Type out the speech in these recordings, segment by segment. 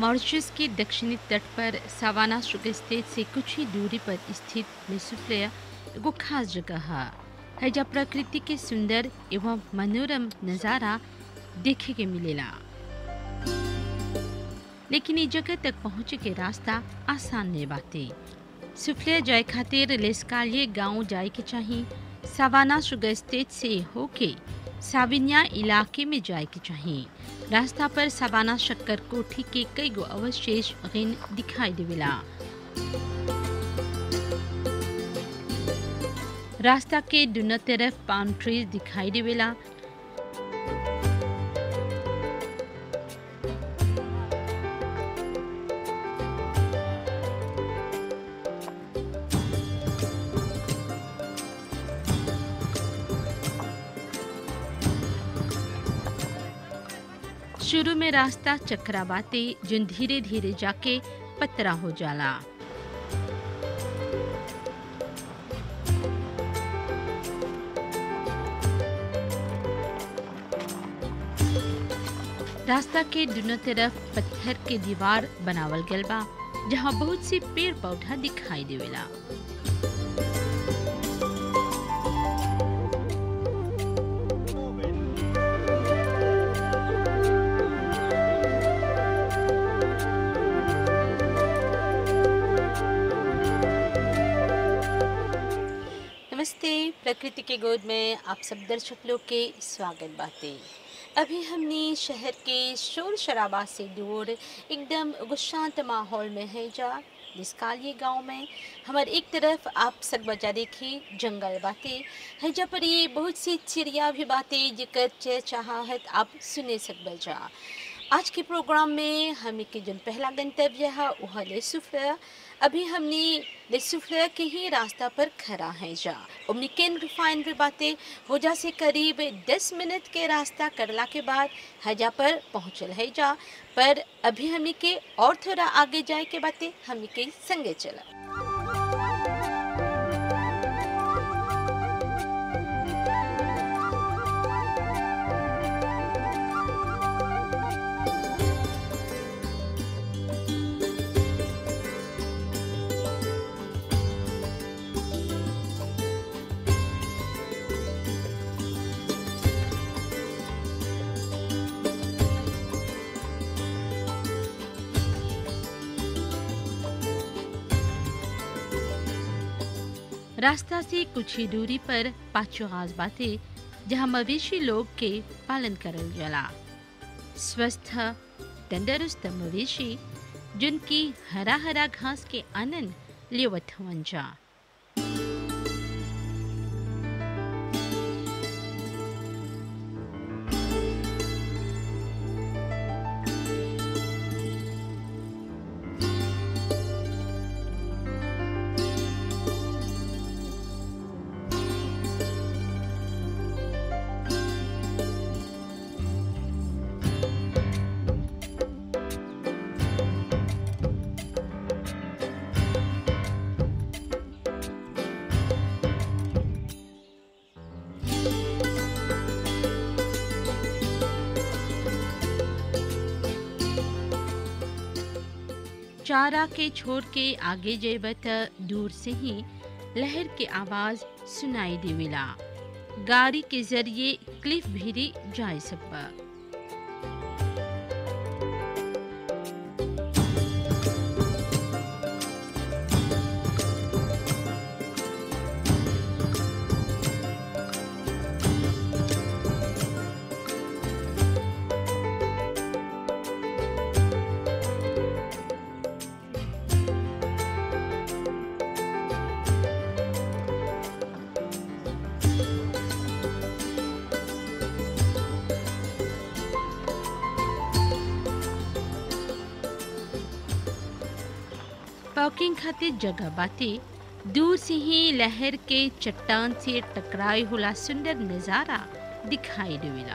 Mauritius के दक्षिणी तट पर सवाना शुगर स्टेट से कुछ ही दूरी पर स्थित लेसुफ्ले एगो खास जगह है है जहाँ प्रकृति के सुंदर एवं मनोरम नज़ारा देखे के मिलेला लेकिन ई जगह तक पहुँचे के रास्ता आसान नहीं बाते सुफ्ले जाए खातिर लेस्कालिए गांव जाए के चाहिए सवाना शुगर स्टेट से होके साविनिया इलाके में जाए के चाहिए रास्ता पर सवाना शक्कर कोठी के कई गो अवशेष गिन दिखाई देवेला रास्ता के दोनों तरफ पाम ट्रीज दिखाई देवेला शुरू में रास्ता चक्राबाते जो धीरे धीरे जाके पतरा हो जाला रास्ता के दोनों तरफ पत्थर के दीवार बनावल गल बा जहाँ बहुत सी पेड़ पौधा दिखाई देवेला नमस्ते प्रकृति के गोद में आप सब दर्शक लोग के स्वागत बाते अभी हमने शहर के शोर शराबा से दूर एकदम एगो शांत माहौल में है जा निस्कालिए गांव में हमार एक तरफ आप सब बजा देखी जंगल बाते है जा पर ये बहुत सी चिड़िया भी बाते जिकर चहचहाहट आप सुने सकबल जा आज के प्रोग्राम में हमें के जो पहला गंतव्य है वह लेसुफ्रा अभी हमने लेसुफ्रा के ही रास्ता पर खड़ा है जा ओमनिकेन रिफाइनरी बातें हो जा से करीब 10 मिनट के रास्ता करला के बाद हजा पर पहुँचल है जा पर अभी हमें के और थोड़ा आगे जाए के बातें हमें के संगे चला रास्ता से कुछ ही दूरी पर पाँचों घास बातें जहाँ मवेशी लोग के पालन करल जाला स्वस्थ तंदुरुस्त मवेशी जिनकी हरा हरा घास के आनंद लेवत हवन जा चारा के छोड़ के आगे जेब त दूर से ही लहर के आवाज सुनाई देवेला गाड़ी के जरिए क्लिफ भी जा सकबा पार्किंग खातिर जगह बाटे दूर से ही लहर के चट्टान से टकराए होला सुंदर नजारा दिखाई देवेला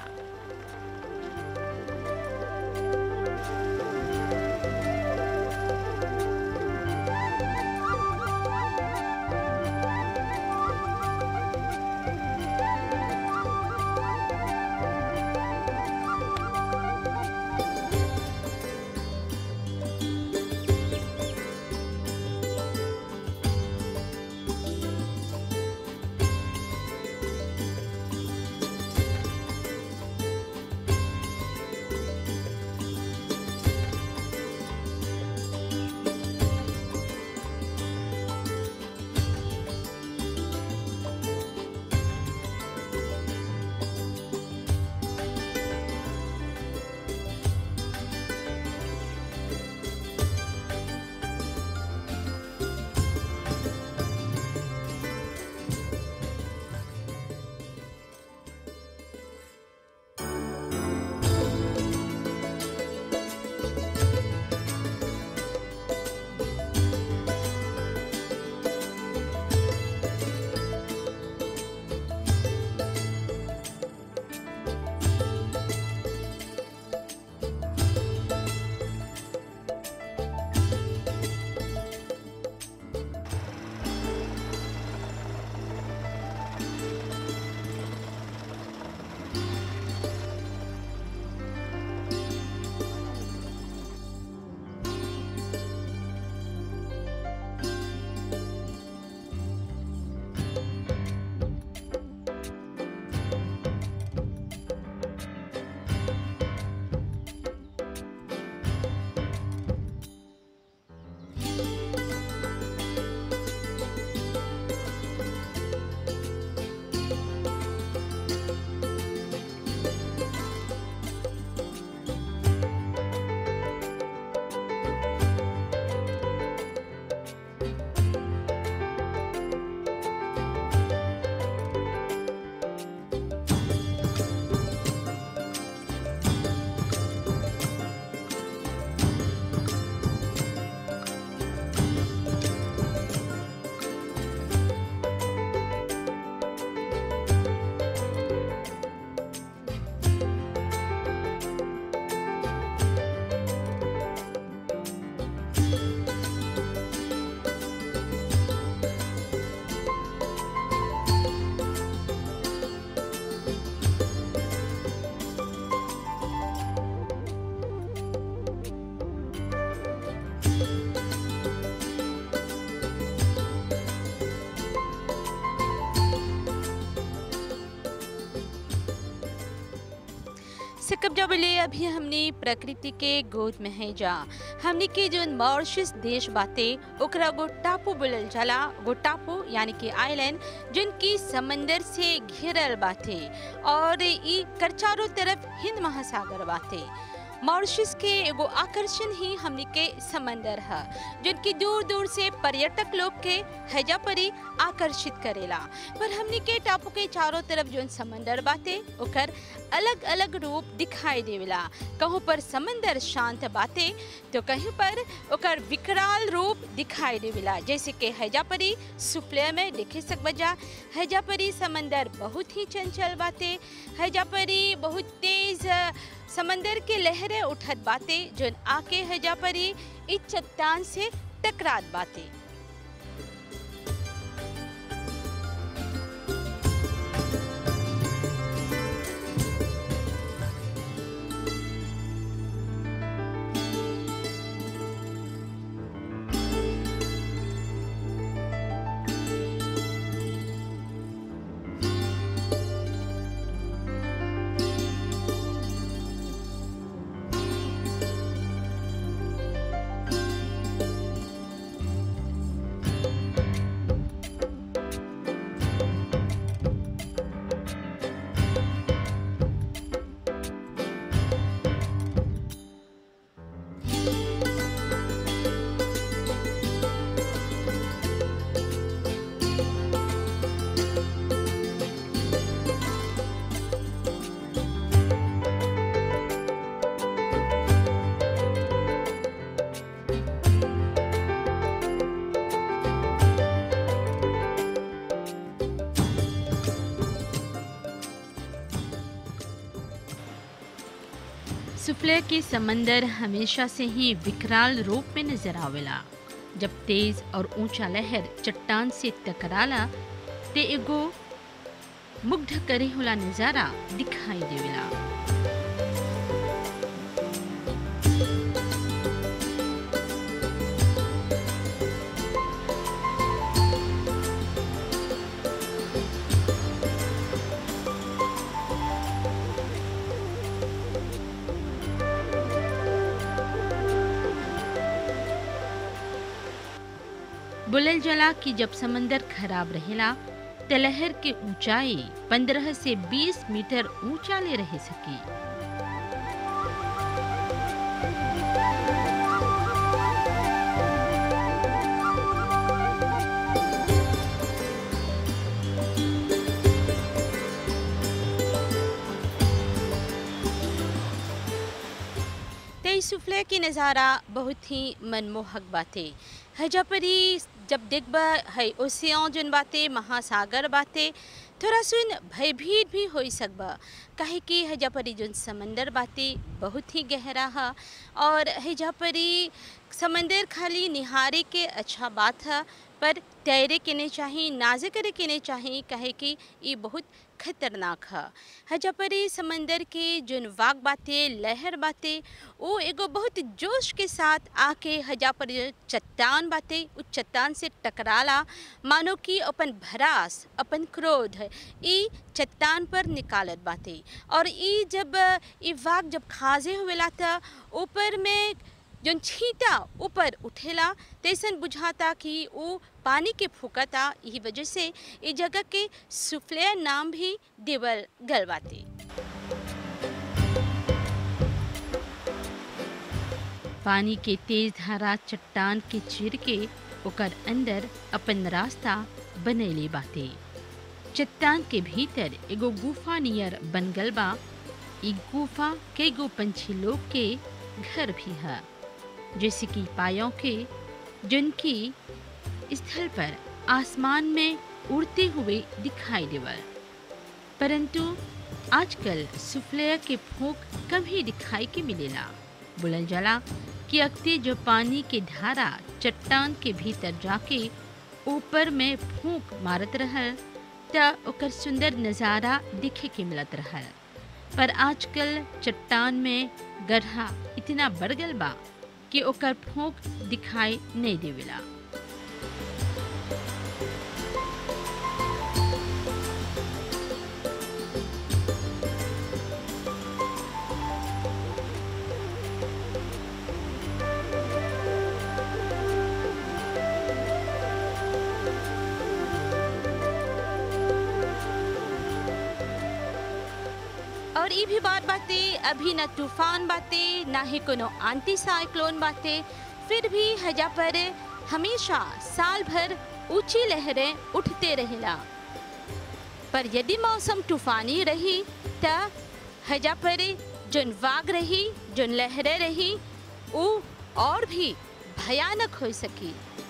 दर्शक अब जब ले अभी हमने प्रकृति के गोद में है जा हमने के जो मॉरिशस देश बाते ओकरा गो टापू बोलल जाला गो टापू यानी कि आइलैंड जिनकी समंदर से घिरल बाते और ई कर चारों तरफ हिंद महासागर बाते मॉरिशस के एगो आकर्षण ही हमनी के समंदर है जिनकी दूर दूर से पर्यटक लोग के हैजा परी आकर्षित करेला पर हमनी के टापू के चारों तरफ जो समंदर बाते ओकर अलग अलग रूप दिखाई देवेला कहूँ पर समंदर शांत बाते तो कहीं पर ओकर विकराल रूप दिखाई देवेला जैसे कि हैजापरी सुफले में देखे सकबजा हैजापरी समंदर बहुत ही चंचल बाते हैजापरी बहुत तेज समंदर के लहरें उठत बाते जो आके हैजापरी इस चट्टान से टकरात बाते सुफले के समंदर हमेशा से ही विकराल रूप में नजर आवेला जब तेज और ऊंचा लहर चट्टान से टकराला ते एगो मुग्ध करे होला नजारा दिखाई देवेला बुलल जला कि जब समंदर खराब रहेला त लहर के ऊंचाई 15 से 20 मीटर ऊंचा ले रह सकी तेई सुफले की नज़ारा बहुत ही मनमोहक बातें हजापरी जब देखबा है ओसियाँ जोन बाते महासागर बाते थोड़ा सुन भयभीत भी हो सकबा काहे कि हजापरी जोन समंदर बाते बहुत ही गहरा है और हजापरी समंदर खाली निहारे के अच्छा बात है पर तैरे के नहीं चाहिए नाजे करे के नहीं चाहिए कहे कि ये बहुत खतरनाक है हजापरी समंदर के जोन वाग बाते लहर बाते वो एगो बहुत जोश के साथ आके हजापर चट्टान बाते उस चट्टान से टकराला मानो कि अपन भरास अपन क्रोध ई चट्टान पर निकालत बाते और ई जब ई वाग जब खाजे हुएला था ऊपर में जोन छींटा ऊपर उठेला तैसन बुझाता कि वो पानी के फूकता यही वजह से इस जगह के सुफले नाम भी देवल गलवाते पानी के तेज धारा चट्टान के चीर के ओकर अंदर अपन रास्ता बनैले बाते चट्टान के भीतर एगो गुफा नियर बन गल बा ई गुफा कई गो पंछी लोग के घर भी है जैसे कि पायों के जिनकी स्थल पर आसमान में उड़ते हुए दिखाई देवर परंतु आजकल सुफले के फूंक कम ही दिखाई के मिलेला बुलल जला कि अक्ते जो पानी के धारा चट्टान के भीतर जाके ऊपर में फूंक मारत रहल त ओकर सुंदर नज़ारा दिखे के मिलत रहल पर आजकल चट्टान में गड्ढा इतना बढ़ गल बा कि ओकर फूंक दिखाई नहीं देवेला और ये भी बात बाते अभी न तूफान बाते ना ही कोनो आंटी साइक्लोन बाते फिर भी हजा पर हमेशा साल भर ऊंची लहरें उठते रहेला पर यदि मौसम तूफानी रही त हजा पर जोन वाग रही जोन लहरें रही वो और भी भयानक हो सकी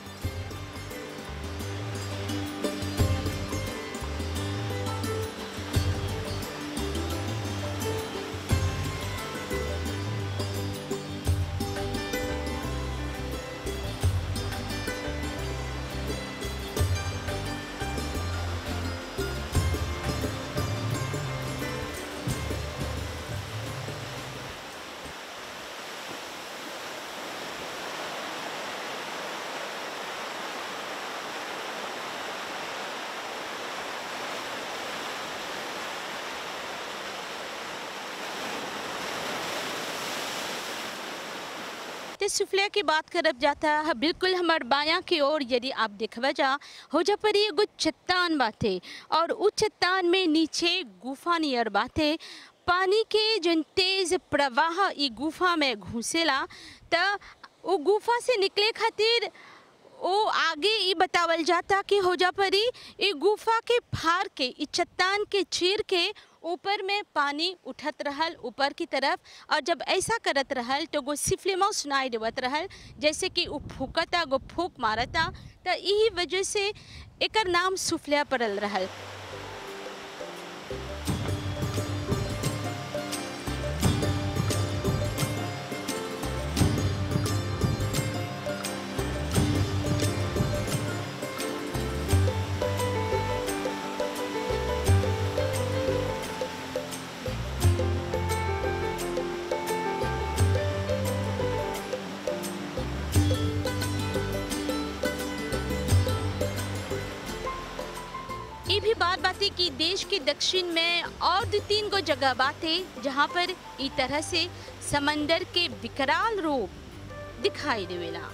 ते सुफलिया की बात करब जाता है बिल्कुल हमार बाया की ओर यदि आप देखवा जा हो जा पर एगो चट्टान बाते और उस चट्टान में नीचे गुफा नियर बाते पानी के जन तेज प्रवाह ई गुफा में घुसेला त वो गुफा से निकले खातिर ओ आगे ई बतावल जाता कि हो जा परी ई गुफा के फार के ई चट्टान के चीर के ऊपर में पानी उठत रहल ऊपर की तरफ और जब ऐसा करत रहल तो गो सिफलिमो सुनाई देवत रहल जैसे कि उ फूकता गो फूक मारता तो यही वजह से एकर नाम सुफलिया पड़ल रहल ये भी बात बातें कि देश के दक्षिण में और दो तीन गो जगह बातें जहाँ पर ई तरह से समंदर के विकराल रूप दिखाई देवेला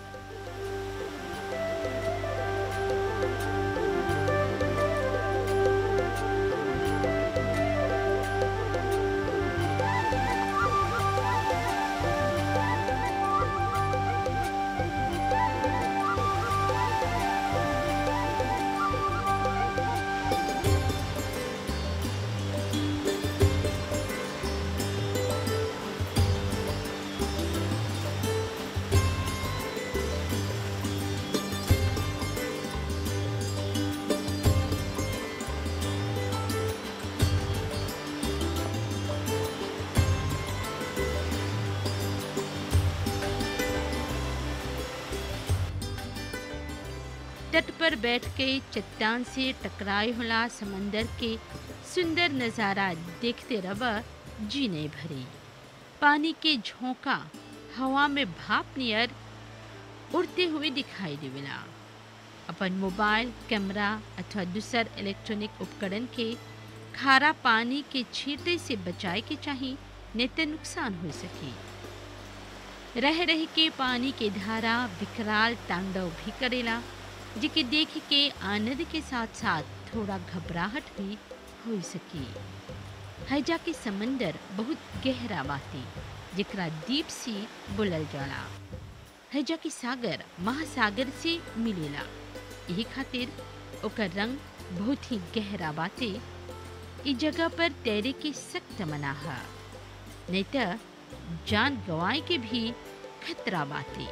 तट पर बैठ के चट्टान से टकराए होला समंदर के सुंदर नज़ारा देखते रवा जी नहीं भरी पानी के झोंका हवा में भाप नियर उड़ते हुए दिखाई देवेला अपन मोबाइल कैमरा अथवा दूसर इलेक्ट्रॉनिक उपकरण के खारा पानी के छींटे से बचाए के चाहिए नहीं तो नुकसान हो सके रह रह के पानी के धारा विकराल तांडव भी करेला जिके देख के आनंद के साथ साथ थोड़ा घबराहट भी हो सकी हैजा के समंदर बहुत गहरा बाती जेकरा दीप सी बोलल जाला हैजा के सागर महासागर से मिलेला यही खातिर ओकर रंग बहुत ही गहरा बाते इस जगह पर तैरे के सख्त मना है नहीं तो जान गंवाए के भी खतरा बाते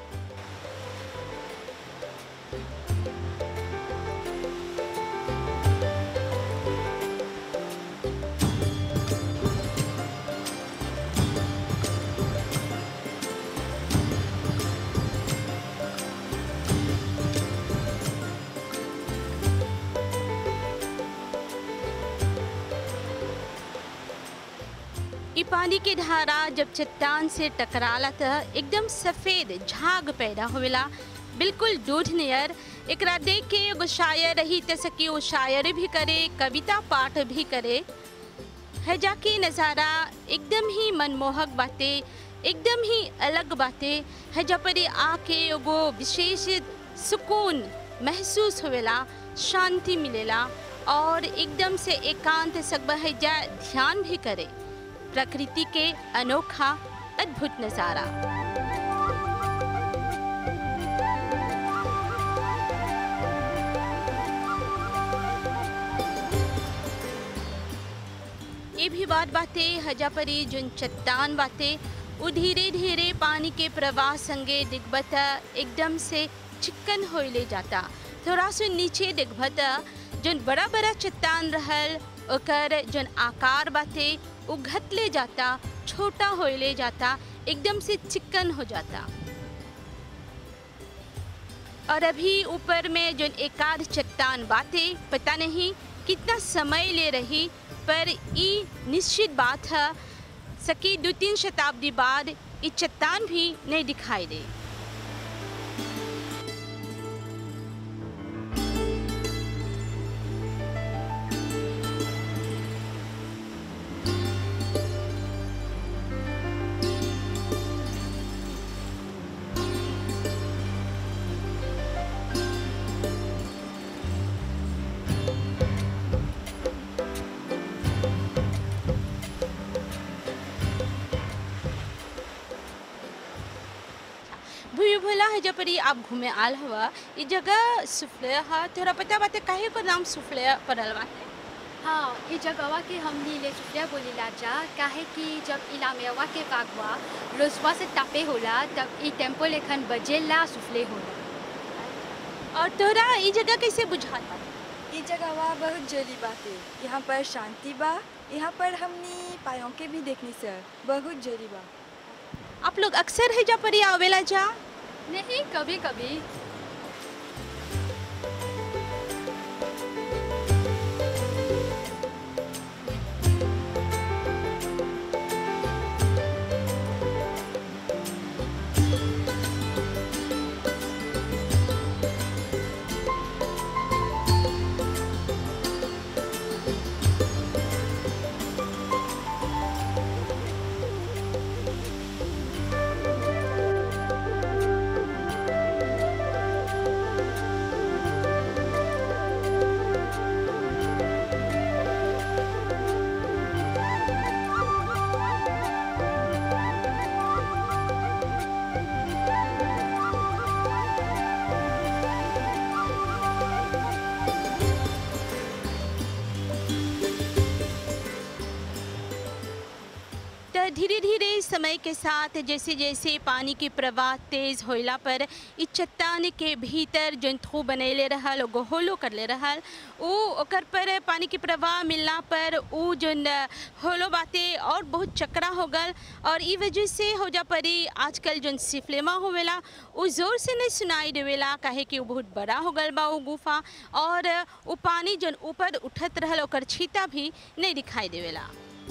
ई पानी के धारा जब चट्टान से टकराला त एकदम सफेद झाग पैदा होवेला बिल्कुल दूध नियर एकरा देख के एगो शायर रही त सकी वो शायर भी करे कविता पाठ भी करे हैजा के नज़ारा एकदम ही मनमोहक बाते एकदम ही अलग बाते हैजा पर आके एगो विशेष सुकून महसूस होवेला शांति मिलेला और एकदम से एकांत सकबा हैजा ध्यान भी करे प्रकृति के अनोखा अद्भुत नज़ारा ये भी बात बातें हजापरी जुन चट्टान बातें वो धीरे धीरे पानी के प्रवाह संगे दिग्बता एकदम से चिक्कन होइले जाता थोड़ा सो नीचे दिग्बता जोन बड़ा बड़ा चट्टान रहल ओकर जोन आकार बाते वो घटले जाता छोटा होइले जाता एकदम से चिक्कन हो जाता और अभी ऊपर में जो एकाध चट्टान बातें पता नहीं कितना समय ले रही पर ये निश्चित बात है सकी दो तीन शताब्दी बाद ये चट्टान भी नहीं दिखाई दे भूमि भोला है जब परी आप घूमे आल हुआ ये जगह सुफले हा तोरा पता बात काहे को नाम सुफले पड़ल बाटे हाँ ये जगहवा के हमनी ले सुफिया बोलीला जा काहे कि जब इलामेवा के बागवा रोजवा से तापे होला तब ई टेम्पो लेखन बजेला सुफले होला और तोरा ये जगह कैसे बुझात बा ये जगहवा बहुत जली बाटे यहाँ पर शांति बा यहाँ पर हमनी पायों के भी देखनी सर बहुत जली बा आप लोग अक्सर है जब परी आवेला जा नहीं कभी कभी तो धीरे धीरे समय के साथ जैसे जैसे पानी के प्रवाह तेज होला पर इ चट्टान के भीतर जौन थू बनैले रहल गोहोलो करले रहल उ ओकर पर पानी के प्रवाह मिलला पर उ जौन होलो बाते और बहुत चकरा हो गल और ई वजह से हो जा परी आजकल जौन सिफलेमा होवेला उ जोर से नहीं सुनाई देवेला काहे कि उ बहुत बड़ा हो गल बा उ गुफा और उ पानी जौन ऊपर उठत रहल ओकर छीता भी नहीं दिखाई देवेला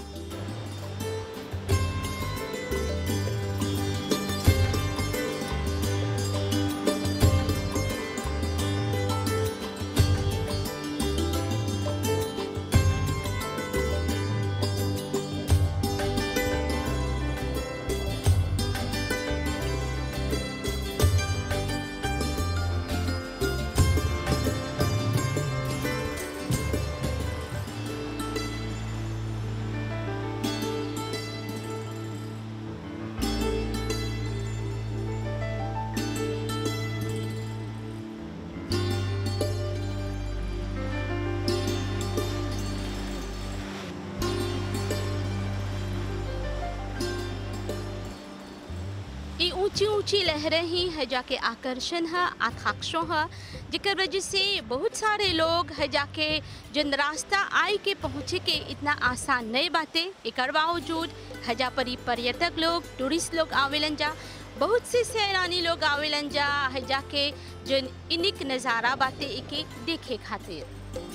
ये ऊंची ऊंची लहरें ही है जाके आकर्षण है आकांक्षों है जेकर वजह से बहुत सारे लोग है जाके जन रास्ता आई के पहुँचे के इतना आसान नहीं बातें एक बावजूद हजा परी पर्यटक लोग टूरिस्ट लोग आवेलन जा बहुत से सैलानी लोग आवेलन जा है जाके जन इनिक नज़ारा बातें एक एक देखे खातिर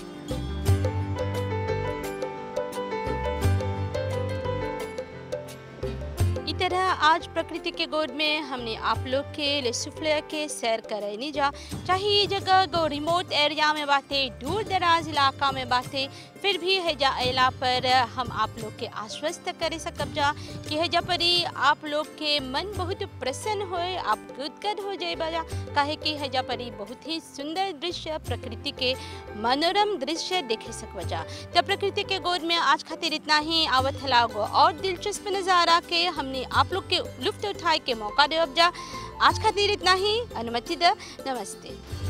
इस तरह आज प्रकृति के गोद में हमने आप लोग के लिए सुफले के सैर करनी जा चाहे ये जगह गो रिमोट एरिया में बातें दूर दराज इलाका में बातें फिर भी हैजा अला पर हम आप लोग के आश्वस्त करे सकब जा कि हैजा परी आप लोग के मन बहुत प्रसन्न होए आप गदगद हो जाए बजा काहे कि हैजा परी बहुत ही सुंदर दृश्य प्रकृति के मनोरम दृश्य देखे सकब जा जब प्रकृति के गोद में आज खातिर इतना ही आवत हलागो और दिलचस्प नज़ारा के हमने आप लोग के लुफ्त उठाए के मौका देवब जा आज खातिर इतना ही अनुमति द नमस्ते